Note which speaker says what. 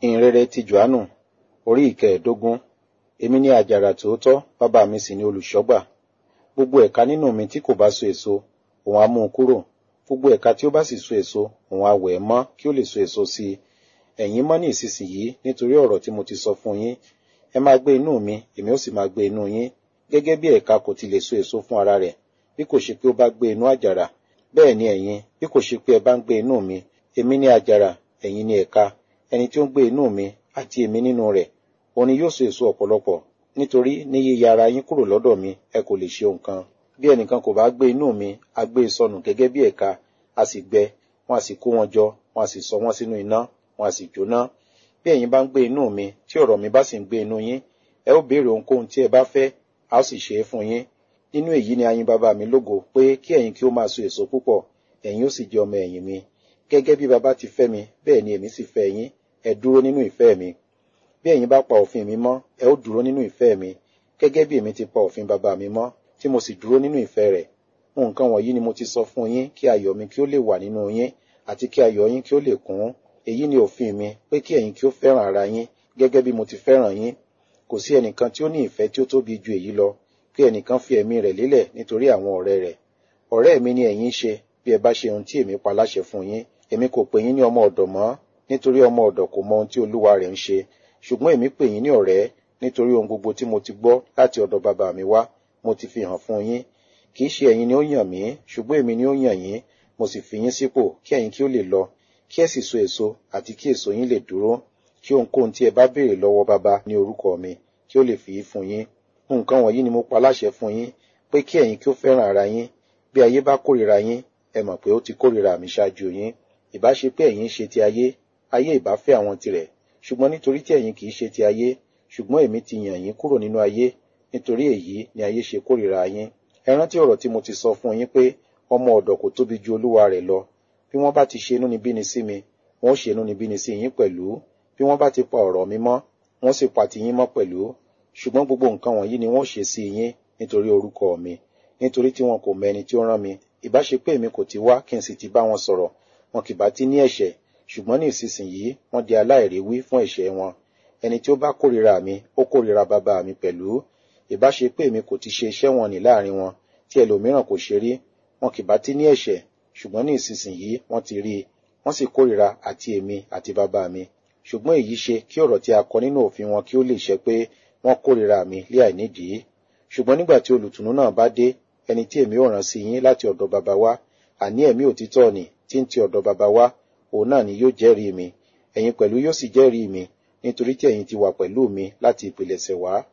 Speaker 1: ìhìnrere ti johannu orí ìkẹẹ̀ẹ́dógún èmi ni àjàrà tòótọ́ bàbá mi sì ni olùṣọ́gbà gbogbo ẹ̀ka nínú mi tí kò bá so èso òun á mú un kúrò gbogbo ẹ̀ka tí ó bá sì so èso òun á wẹ̀ ẹ́ mọ́ kí ó lè so èso sí i ẹ̀yin mọ́ ní ìsinsìnyí nítorí ọ̀rọ̀ tí mo ti sọ fún yín ẹ máa gbé inú mi èmi ó sì máa gbé inú yín gẹ́gẹ́ bí ẹ̀ka kò ti lè so èso fún ara rẹ̀ bí kò ṣe pé ó bá gbé inú àjàrà bẹ́ẹ̀ ni ẹ̀yin bí kò ṣe pé ẹ bá ń gbé inú mi èmi ni àjàrà ẹ̀yin ni ẹ̀ka ẹni tí ó ń gbé inú mi àti èmi nínú rẹ̀ òun ni yóò so èso ọ̀pọ̀lọpọ̀ nítorí ní yíya ara yín kúrò lọ́dọ̀ mi ẹ kò lè ṣe nǹkan bí ẹnìkan kò bá gbé inú mi a gbé e sọnù gẹ́gẹ́ bí ẹ̀ka a sì gbẹ wọn a sì kó wọn jọ wọn a sì sọ wọn sínú iná wọn a sì jóná bí ẹ̀yin bá ń gbé inú mi tí ọ̀rọ̀ mi bá sì ń gbé inú yín ẹ ó béèrè ohunkóhun tí ẹ bá fẹ́ a ó sì ṣe é fún yín nínú èyí ni ayin bàbá mi lógo pé kí ẹ̀yin kí ó máa so èso púpọ̀ ẹ̀yin ó sì jẹ́ ọmọ ẹ̀yìn mi gẹ́gẹ́ bí bàbá ti fẹ́ mi bẹ́ẹ̀ ni èmi sì fẹ́ yín ẹ dúró nínú ìfẹ́ mi bí ẹ̀yin bá pa òfin mi mọ́ ẹ ó dúró nínú ìfẹ́ mi gẹ́gẹ́ bí èmi ti pa òfin bàbá mi mọ́ tí mo sì dúró nínú ìfẹ́ rẹ̀ nǹkan wọ̀nyí ni mo ti sọ fún yín kí ayọ̀ mi kí ó lè wà nínú yín àti kí ayọ̀ yín kí ó lè kún èyí ni òfin mi pé kí ẹ̀yin kí ó fẹ́ràn ara yín gẹ́gẹ́ bí mo ti fẹ́ràn yín kò sí ẹnìkan tí ó ní ìfẹ́ tí ó tóbi ju èyí lọ pé ẹnìkan fi ẹ̀mí rẹ̀ lélẹ̀ nítorí àwọn ọ̀rẹ́ rẹ̀ ọ̀rẹ́ mi ni ẹ̀yin ṣe bí ẹ bá ṣe ohun tí èmi pa láṣẹ fún yín èmi kò pè yín ní ọmọ ọ̀dọ̀ mọ́ nítorí ọmọ ọ̀dọ̀ kò mọ ohun tí olúwa rẹ̀ ń ṣe ṣùgbọ́n èmi pè yín ní ọ̀rẹ́ nítorí ohun gbogbo tí mo ti gbọ́ láti ọ̀dọ̀ bàbá mi wá mo ti fi hàn fún yín kì í ṣe ẹ̀yin ni ó yàn mí ṣùgbọ́n èmi ni ó yàn yín mo sì fi yín sípò kí ẹ̀yin kí ó lè lọ kí ẹ sì so èso àti kí èso yín lè dúró kí ohunkóhun tí ẹ bá béèrè lọ́wọ́ bàbá ní orúkọ mi kí ó lè fi í fún yín nǹkan wọ̀nyí ni mo pa láṣẹ fún yín pé kí ẹ̀yin kí ó fẹ́ràn ara yín bí ayé bá kórìíra yín ẹ mọ̀ pé ó ti kórìíra mi ṣáájú yín ìbá ṣe pé ẹ̀yin ṣe ti ayé ayé ìbá fẹ́ àwọn tirẹ̀ ṣùgbọ́n nítorí tí ẹ̀yin kì í ṣe ti ayé ṣùgbọ́n èmi ti yàn yín kúrò nínú ayé nítorí èyí ni ayé ṣe kórìíra yín ẹ rántí ọ̀rọ̀ tí mo ti sọ fún yín pé ọmọ ọ̀dọ̀ kò tóbi ju olúwa rẹ̀ lọ bí wọ́n bá ti ṣe inúnibíni sí mi wọ́n ó ṣe inúnibíni sí yín pẹ̀lú bí wọ́n bá ti pa ọ̀rọ̀ mi mọ́ wọ́n sì pa ti yín mọ́ pẹ̀lú ṣùgbọ́n gbogbo nǹkan wọ̀nyí ni wọ́n ṣe sí yín nítorí orúkọ mi nítorí tí wọn kò mọ ẹni tí ó rán mi ìbá ṣe pé èmi kò ti wá kí n sì ti bá wọn sọ̀rọ̀ wọn kì bá ti ní ẹ̀ṣẹ̀ ṣùgbọ́n ní ìsinsìnyí wọ́n di aláìríwí fún ẹ̀ṣẹ̀ wọn ẹni tí ó bá kórìíra mi ó kórìíra bàbá mi pẹ̀lú ìbá ṣe pé èmi kò ti ṣe iṣẹ́ wọn ní láàrin wọn tí ẹlòmíràn kò ṣe rí wọn kì bá ti ní ẹ̀ṣẹ̀ ṣùgbọ́n ní ìsinsìnyí wọ́n ti rí i wọ́n sì kórìíra àti èmi àti bàbá mi ṣùgbọ́n èyí ṣe kí ọ̀rọ̀ tí a kọ nínú òfin wọn kí ó lè ṣẹ pé wọ́n kórìíra mi lé àìnídìí ṣùgbọ́n nígbà tí olùtùnú náà bá dé ẹni tí èmi ò rán sí yín láti ọ̀dọ̀ bàbá wa àní ẹ̀mí òtítọ́ ni tí ń ti ọ̀dọ̀ bàbá wa òun náà ni yóò jẹ́rìí mi ẹ̀yin pẹ̀lú yóò sì jẹ́rìí mi nítorí tí ẹ̀yin ti wà pẹ̀lú mi láti ìpilẹ̀ṣẹ̀ wá